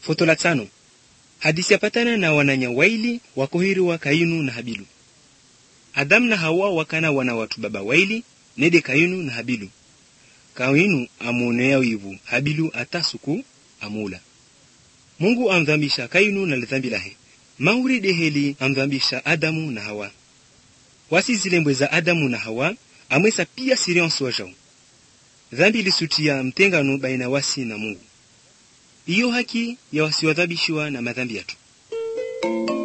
Foto la tano. Hadisi yapatana na wananya waili wakohiriwa Kainu na Habilu. Adamu na Hawa wakana wana watu baba waili nede Kainu na Habilu. Kainu amuonea wivu Habilu atasuku amula. Mungu amdhambisha Kainu na lidhambi lahe. Mauri deheli amdhambisha Adamu na Hawa. Wasi zilembwe za Adamu na Hawa amwesa pia siriansi wajao. Dhambi ilisutia mtengano baina wasi na Mungu. Iyo haki ya wasiwadhabishiwa na madhambi yatu.